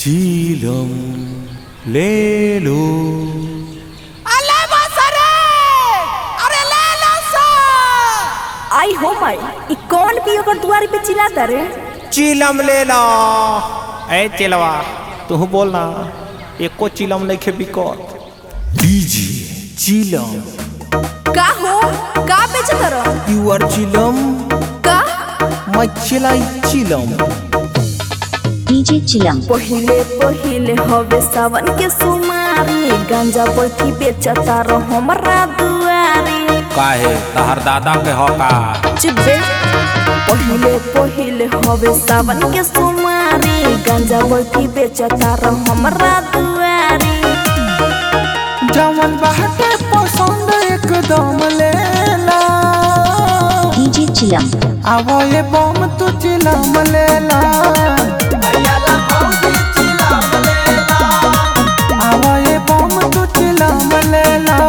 चीलम ले लो अले बसरे अरे ले लो सा आई हो माई ई कौन भी ओकर दुआरी पे चिल्लाता रे चीलम ले लो ए चिलवा तू बोलना एको चीलम नहीं खे बिकत लीजिए चीलम का हो का बेचत रह यू आर चीलम का मैं चिलाई चीलम डीजे चिलम पहिले पहिले हवे सावन के सुमारी गांजा बैठी बेचता रह हमरा दुआरी काहे तहर दादा के हका चिब्बे पहिले पहिले हवे सावन के सुमारी गांजा बैठी बेचता रह हमरा दुआरी जवन बाटे पसंद एकदम लेला डीजे चिलम आवो ये बम तू चिलम लेला आवो ये बम तू चिलम लेला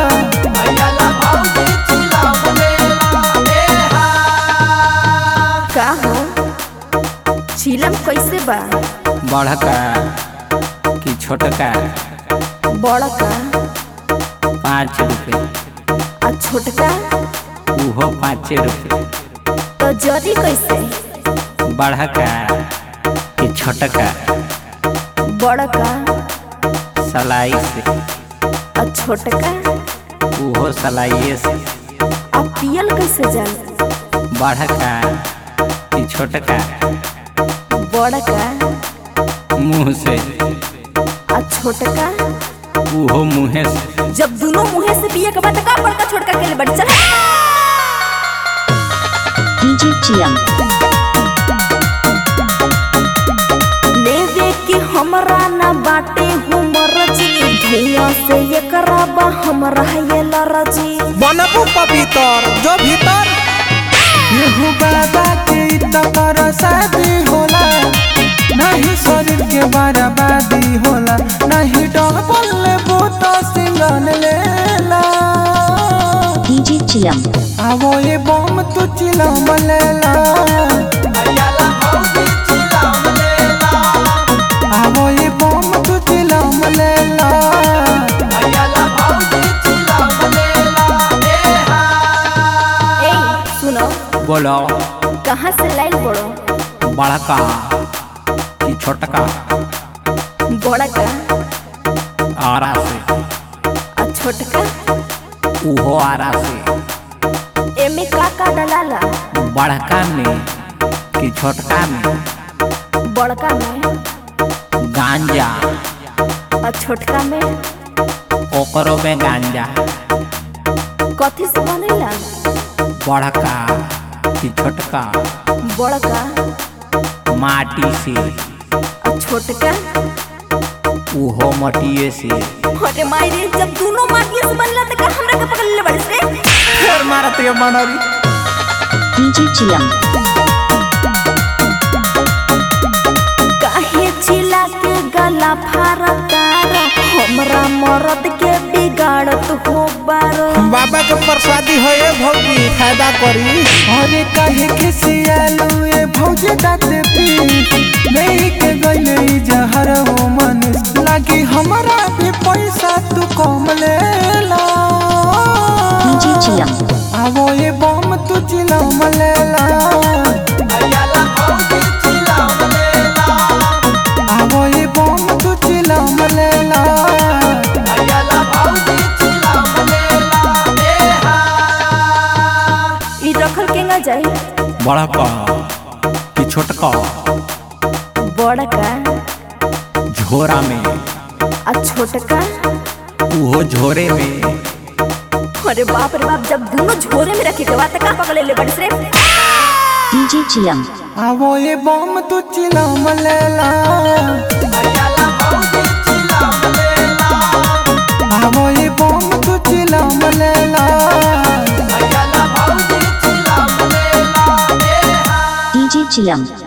का हो चिलम कैसे बा बड़का कि छोटका बड़का पाँच रुपये आ छोटका उहो पाँचे रुपये तो जरी कैसे बड़का कि छोटका बड़का सलाई से आ छोटका उहो सलाइए से आ पियल कैसे जाल बड़का कि छोटका बड़का मुँह से आ छोटका उहो मुँहे से जब दोनों मुंहे से पिए के बाद का बड़का छोटका के लिए बढ़ चल डीजे चिलम लेवे कि हमरा ना बाटे हमर जी धुआं से ये कराबा हमरा ये लरजी बनबू पवित्र जो भीतर येहू बाबा के तकर शादी होला नहीं शरीर के बर्बादी होला नहीं डबल लेबू तो सिंगल लेला डीजे चिलम आवो ये बम तू चिलम लेला आवो ये बम तू चिलम लेला ए सुनो बोलो कहाँ से लाइल बड़ो बड़का कि छोटका बड़का आरा से आ छोटका उहो आरा से एमे का का डलाला बड़का में कि छोटका में बड़का में गांजा आ छोटका में ओकरो में गांजा कथी से बनेला बड़का कि छोटका बड़का माटी से आ छोटका उहो मटिए से अरे माई रे जब दोनों माटिए से बनला त का हमरा के पकड़ ले बड़े से फिर मारत ये मनरी डीजे चिलम काहे चिल्ला के गला फारतार हमरा मरद के बिगाड़त हो बारो बाबा के प्रसादी है ये भौजी फायदा करी अरे काहे खिसियालू ये भौजे दात पी नहीं के गइले ई जहर हो मन लागी हमरा भी पैसा तू कम लेला डीजे चिलम आवो ये बम तू चिलम लेला आवो ये बम तू चिलम लेला ई रखल केंगा जाई बड़का कि छोटका बड़का झोरा में आ छोटका उहो झोरे में अरे बाप रे बाप जब दोनों झोरे में रखे के बाद त का पकड़ ले बड़े से डीजे चिलम आवो ये बम तू चिलम लेला आवो ये बम तू चिलम लेला डीजे चिलम